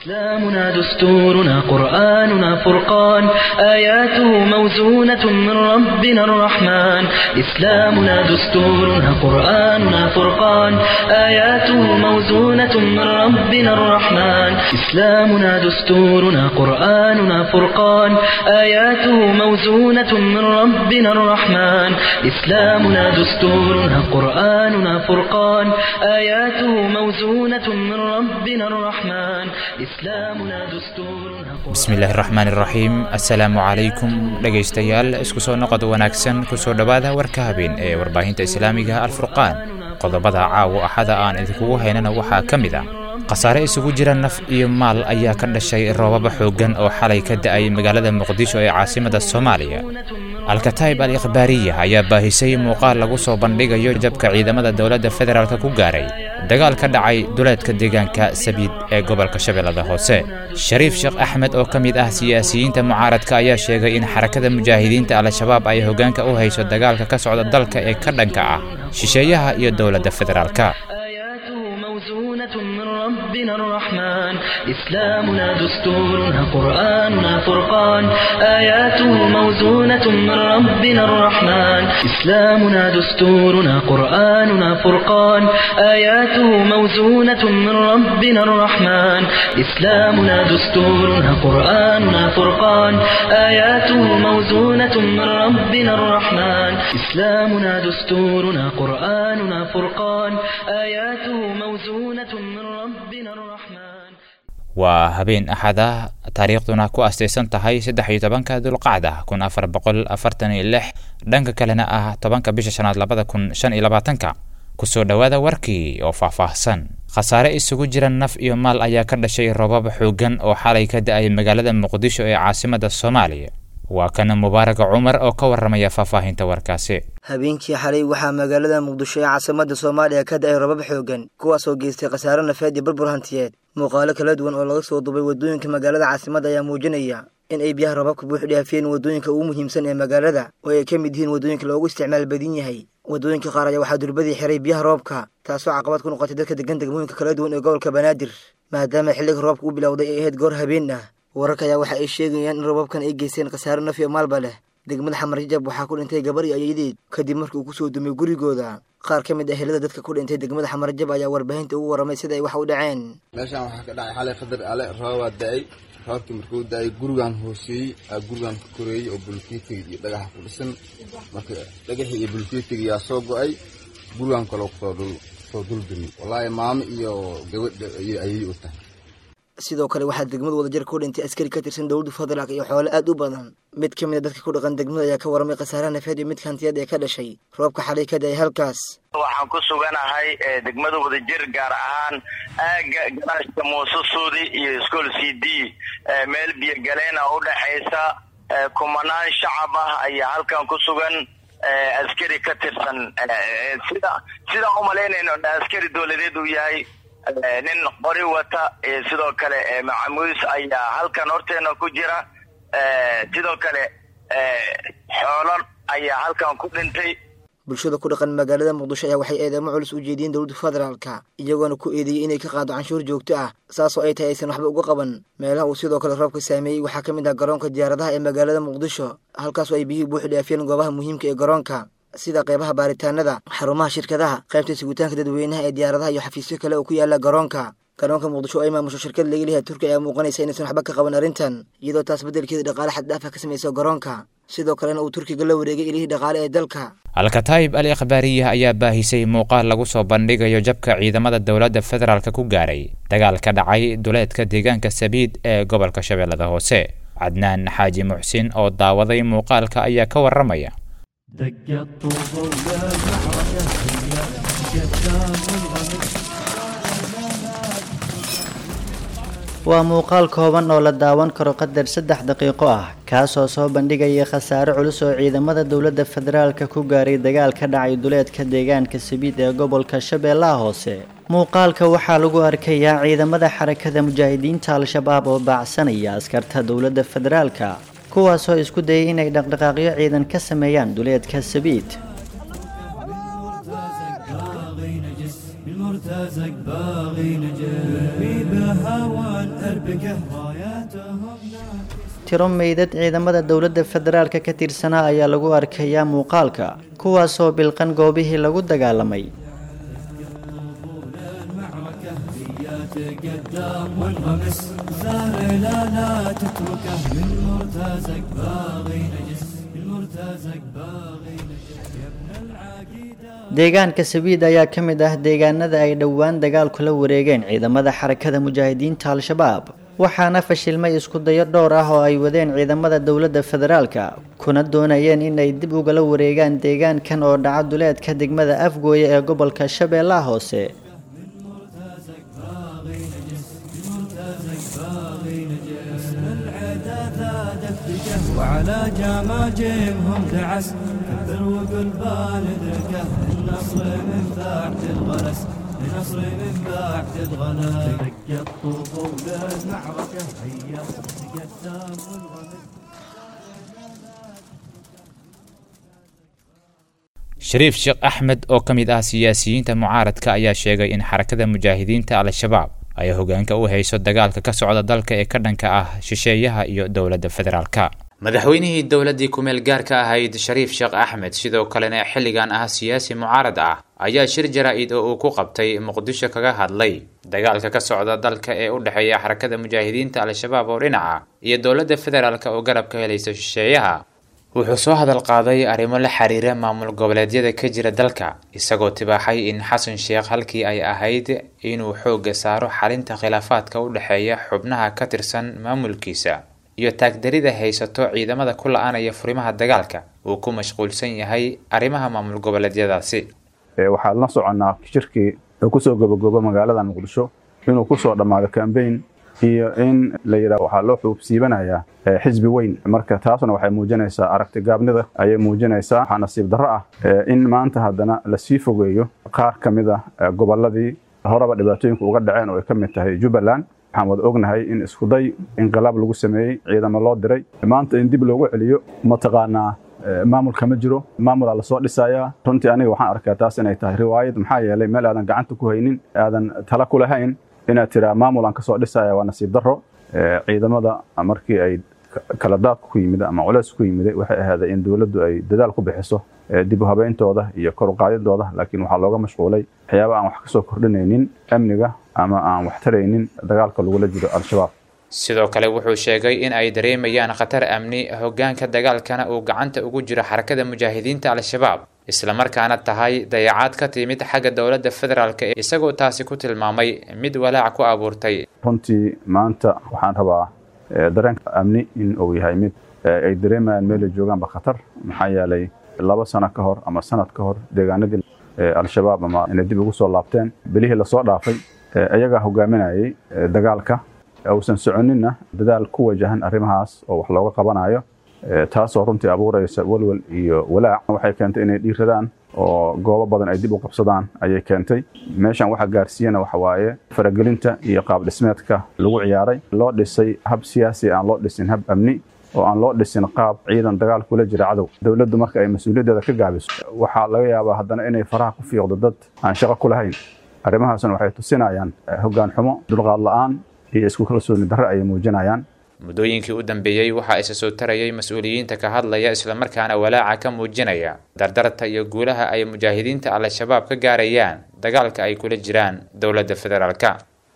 إسلامنا دستورنا قرآننا فرقان آياته موزونة من ربنا الرحمن إسلامنا دستورنا قرآننا فرقان آياته موزونة من ربنا الرحمن إسلامنا دستورنا قرآننا فرقان آياته موزونة من ربنا الرحمن إسلامنا دستورنا قرآننا فرقان آياته موزونة من ربنا الرحمن إسلامنا دستورنا bismillaahi raxmaan iraxiim assalaamu calaykum dhegaystayaal isku soo noqod wanaagsan kusoo dhowaada warka habeen ee warbaahinta islaamiga alfurqaan qodobada caawo axada aan idinkugu haynana waxaa ka mid ah khasaare isugu jira naf iyo maal ayaa ka dhashay roobaba xooggan oo xalay ka da'ay magaalada muqdisho ee caasimada soomaaliya alkataib al ikhbaariya ayaa baahisay muuqaal lagu soo bandhigayo jabka ciidamada dowladda federaalk ku gaaray dagaal ka dhacay duleedka deegaanka sabiid ee gobolka shabeellada hoose shariif sheekh axmed oo ka mid ah siyaasiyiinta mucaaradka ayaa sheegay in xarakada mujaahidiinta al-shabaab ay hoggaanka u hayso dagaalka ka socda dalka ee ka dhanka ah shisheeyaha iyo dowladda federaalka آياته موزونة من ربنا الرحمن إسلامنا دستورنا قرآننا فرقان آياته موزونة من ربنا الرحمن إسلامنا دستورنا قرآننا فرقان آياته موزونة من ربنا الرحمن إسلامنا دستورنا قرآننا فرقان آياته موزونة من ربنا الرحمن إسلامنا دستورنا قرآننا فرقان آياته موزونة من ربنا الرحمن waa habeen axad ah taariikhduna ku astaysan tahay saddex iyo tobanka dulqacda kun afar boqol afartan iyo lix dhanka kalena ah tobanka bisha shanaad labada kun shan iyo labaatanka kusoo dhowaada warkii oo faahfaahsan khasaare isugu jira naf iyo maal ayaa ka dhashay roobab xooggan oo xalay ka da'ay magaalada muqdisho ee caasimada soomaaliya waa kana mubaaraga cumar oo ka warramaya faahfaahinta warkaasi habeenkii xalay waxaa magaalada muqdisho ee caasimada soomaaliya ka da-ay robab xoogan kuwaasoo geystay khasaare nafeed iyo burbur hantiyeed muuqaalo kala duwan oo laga soo dubay waddooyinka magaalada caasimada ayaa muujinaya in ay biyaha robabka buux dhaafiyeen waddooyinka ugu muhiimsan ee magaalada oo ay ka mid yihiin waddooyinka loogu isticmaal badan yahay waddooyinka qaar ayaa waxaa durbadii xiray biyaha roobka taasoo caqabad ku noqotay dadka degan degmooyinka kala duwan ee gobolka banaadir maadaama xilliga roobka u bilowday ay ahayd goor habeen ah wararka ayaa waxa ay sheegayaan in robabkan ay geysteen khasaare naf iyo maalba leh degmada xamar jajab waxaa ku dhintay gabar iyo ayadeed kadib markii uu kusoo dumay gurigooda qaar ka mid ah helada dadka ku dhintay degmada xamar jajab ayaa warbaahinta ugu warramay sida ay wax u dhaceen meeshaan waxaa ka dhacay xalay qadar ale roobaa da-ay roobkii markuu da-ay gurigaan hooseeyey aa gurigaan ka koreeyey oo bulkeetiga iyo dhagaxa ku dhisan marka dhagaxii iyo bulkeetiga yaa soo go-ay gurigaan kaloo kusoo duldumi wallaahi maamo iyo gabadha ayay u tahay sidoo kale waxaa degmada wadajir ku dhintay askari ka tirsan dowladda federaalk iyo xoole aad u badan mid ka mid a dadka ku dhaqan degmada ayaa ka warramay khasaaraha nafeed iyo midka hantiyaed ee ka dhashay roobka xalay ka da-ay halkaas waxaan ku suganahay degmada wadajir gaar ahaan aaga garaashka muuse suudi iyo school c d meel biyogaleen a udhexaysa kumanaan shacab ah ayaa halkan ku sugan askari ka tirsan sida sidaan umalaynayno askari dowladeed uu yahay nin qori wata sidoo kale macamuus ayaa halkan horteena ku jira sidoo kale xoolo ayaa halkan ku dhintay bulshada ku dhaqan magaalada muqdisho ayaa waxay eedeemo culus u jeediyeen dowladda federaalka iyagoona ku eedeeyey inay ka qaado canshuur joogto ah saasoo ay tahay aysan waxba uga qaban meelaha uu sidoo kale roobka saameeyey waxaa ka mid ah garoonka diyaaradaha ee magaalada muqdisho halkaasoo ay biyihii buuxi dhaafiyeen goobaha muhiimka ee garoonka sida qeybaha baaritaanada xarumaha shirkadaha qaybta sugitaanka dadweynaha ee diyaaradaha iyo xafiisyo kale oo ku yaala garoonka garoonka muqdisho oo ay maamusho shirkad laga leeyahay turkiya ayaa muuqanaysa inaysan waxba ka qaban arrintan iyadoo taas beddelkeeda dhaqaale xaddhaafa ka samaysa garoonka sidoo kalena uu turkiga la wareegay ilihii dhaqaale ee dalka alkataib al ikhbaariya ayaa baahisay muuqaal lagu soo bandhigayo jabka ciidamada dowladda federaalk ku gaaray dagaal ka dhacay duleedka deegaanka sabiid ee gobolka shabeellada hoose cadnaan xaaji muxsin oo daawaday muuqaalka ayaa ka warramaya دق الطوبة ويا معركة هي قدام الغمر waa muuqaal kooban oo la daawan karo qadar saddex daqiiqo ah kaasoo soo bandhigaya khasaare culus oo ciidamada dowladda federaalka ku gaaray dagaal ka dhacay duleedka deegaanka sabiid ee gobolka shabeellaha hoose muuqaalka waxaa lagu arkayaa ciidamada xarakada mujaahidiinta al-shabaab oo baacsanaya askarta dowladda federaalka kuwaasoo isku dayay inay dhaqdhaqaaqyo ciidan ka sameeyaan duleedka sabiid بالمرتزق باغي نجس بالمرتزق باغي نجس بهوان بقه راياتهم tiro meydad ciidamada dowladda federaalka ka tirsanaa ayaa lagu arkayaa muuqaalka kuwaasoo bilqan goobihii lagu dagaalamay المعركة هي تقدم وانغمس ثار لا لا تتركه من مرتزق باغي نجس من مرتزق باغي نجس يا ابن العقيدة deegaanka sabiid ayaa ka mid ah deegaanada ay dhowaan dagaalku la wareegeen ciidamada xarakada mujaahidiinta al-shabaab waxaana fashilmay isku dayo dhowr ah oo ay wadeen ciidamada dowladda federaalka kuna doonayeen inay dib ugala wareegaan deegaankan oo dhaca duleedka degmada afgooye ee gobolka shabeellaha hoose العدا ثادت بجه وعلى جماجمهم دعس كبر وقل بالدركه النصر من بعد الغلس النصر من بعد الغلس دق الطبول المعركة هيا تقدم والغمس shariif sheekh axmed oo ka mid ah siyaasiyiinta mucaaradka ayaa sheegay in xarakada mujaahidiinta al-shabaab ay hogaanka u hayso dagaalka ka socda dalka ee ka dhanka ah shisheeyaha iyo dowladda federaalka madaxweynihii dowladdii kumeel gaarka ahayd shariif sheekh axmed sidoo kalena xilligan ah siyaasi mucaarad ah ayaa shir jaraa-id oo uu ku qabtay muqdisho kaga hadlay dagaalka ka socda dalka ee u dhexeeya xarakada mujaahidiinta al-shabaab oo dhinaca iyo dowladda federaalk oo garab ka helaysa shisheeyaha wuxuu soo hadal qaaday arrimo la xiriira maamul goboleedyada ka jira dalka isagoo tibaaxay in xasan sheekh halkii ay ahayd inuu xoogga saaro xalinta khilaafaadka u dhexeeya xubnaha ka tirsan maamulkiisa iyo taagdarida haysato ciidamada ku la-aanaya furimaha dagaalka uu ku mashquulsan yahay arrimaha maamul goboleedyadaasi waxaad la soconnaa shirkii uu kusoo gabagoobo magaalada muqdisho inuu kusoo dhammaado cambaign iyo in la yidhaah waxaa loo xuubsiibanayaa xisbi weyn marka taasuna waxay muujinaysaa aragti gaabnida ayay muujinaysaa waxaa nasiib darro ah in maanta haddana lasii fogeeyo qaar ka mid a gobolladii horeba dhibaatooyinka uga dhaceen oo ay ka mid tahay jubbaland waxaan wada ognahay in iskuday inqilaab lagu sameeyey ciidamo loo diray maanta in dib loogu celiyo mataqaanaa maamulka ma jiro maamulaa lasoo dhisayaa runtii aniga waxaan arkaa taas inay tahay riwaayad maxaa yeelay meel aadan gacanta ku haynin aadan tala ku lahayn inaad tiraa maamul aan kasoo dhisaya waa nasiib darro ciidamada markii ay kala daadka ku yimid ama culeys ku yimid waxay ahaaday in dowladdu ay dadaal ku bixiso dib u habeyntooda iyo kor u qaadidooda laakiin waxaa looga mashquulay waxyaaba aan wax kasoo kordhinaynin amniga ama aan wax taraynin dagaalka lagula jiro al-shabaab sidoo kale wuxuu sheegay in ay dareemayaan khatar amni hoggaanka dagaalkana uu gacanta ugu jiro xarakada mujaahidiinta al-shabaab islamarkaana tahay dayacaad ka timid xagga dowladda federaalk isagoo taasi ku tilmaamay mid walaac ku abuurtay runtii maanta waxaan rabaa dareenka amni in uu yahay mid ay dareemayaan meelay joogaanba khatar maxaa yeelay laba sano ka hor ama sanad ka hor deegaanadii al-shabaab ama inay dib ugu soo laabteen bilihii lasoo dhaafay iyagaa hogaaminayay dagaalka uusan soconinna dadaal ku wajahan arrimahaas oo wax looga qabanayo taasoo runtii abuuraysa walwal iyo walaac waxay keentay inay dhiiradaan oo goobo badan ay dib u qabsadaan ayay keentay meeshan waxa gaarsiiyana waxa waaye faragelinta iyo qaab dhismeedka lagu ciyaaray loo dhisay hab siyaasi aan loo dhisin hab amni oo aan loo dhisin qaab ciidan dagaal kula jira cadow dowladdu marka ay mas-uuliyaddeeda ka gaabiso waxaa laga yaabaa haddana inay faraha ku fiiqdo dad aan shaqo ku lahayn arrimahaasna waxay tusinayaan hoggaan xumo dulqaad la'aan iyo isku kalsooni darre ayay muujinayaan muddooyinkii u dambeeyey waxaa isa soo tarayay mas-uuliyiinta ka hadlaya islamarkaana walaaca ka muujinaya dardarta iyo guulaha ay mujaahidiinta al-shabaab ka gaarayaan dagaalka ay kula jiraan dowladda federaalka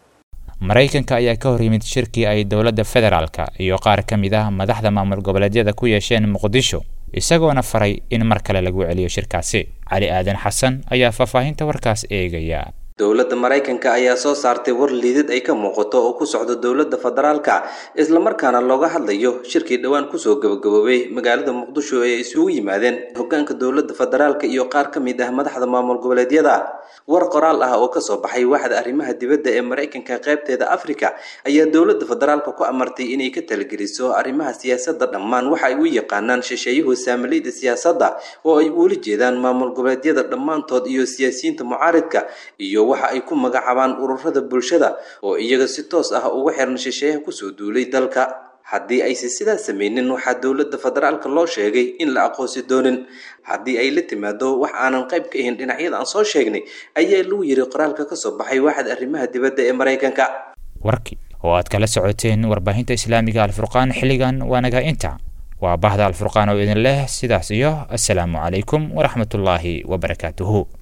maraykanka ayaa ka hor yimid shirkii ay dowladda federaalka iyo qaar ka mid ah madaxda maamul goboleedyada ku yeesheen muqdisho isagoona faray in mar kale lagu celiyo shirkaasi cali aadan xasan ayaa faahfaahinta warkaas eegaya dowladda maraykanka ayaa soo saartay war liidad ay ka muuqato oo ku socdo dowladda federaalka islamarkaana looga hadlayo shirkii dhowaan kusoo gabagaboobay magaalada muqdisho ee isugu yimaadeen hogaanka dowladda federaalka iyo qaar ka mid ah madaxda maamul goboleedyada war qoraal ah oo kasoo baxay waaxda arrimaha dibadda ee maraykanka qaybteeda afrika ayaa dowladda federaalka ku amartay inay ka talageliso arrimaha siyaasadda dhammaan waxa ay u yaqaanaan shisheeyuhu saamalayda siyaasadda oo ay uula jeedaan maamul goboleedyada dhammaantood iyo siyaasiyiinta mucaaridka iyo waxa ay ku magacaabaan ururada bulshada oo iyaga si toos ah uga xiran shisheeyaha kusoo duulay dalka haddii aysan sidaas samaynin waxaa dowladda federaalka loo sheegay in la aqoonsi doonin haddii ay la timaado wax aanan qayb ka ahayn dhinacyada aan soo sheegnay ayaa lagu yiri qoraalka kasoo baxay waaxda arrimaha dibadda ee maraykanka warkii oo aad kala socoteen warbaahinta islaamiga alfurqaan xilligan waa naga inta waa bahda alfurqaan oo idin leh sidaas iyo assalaamu calaykum waraxmatullaahi wabarakaatuhu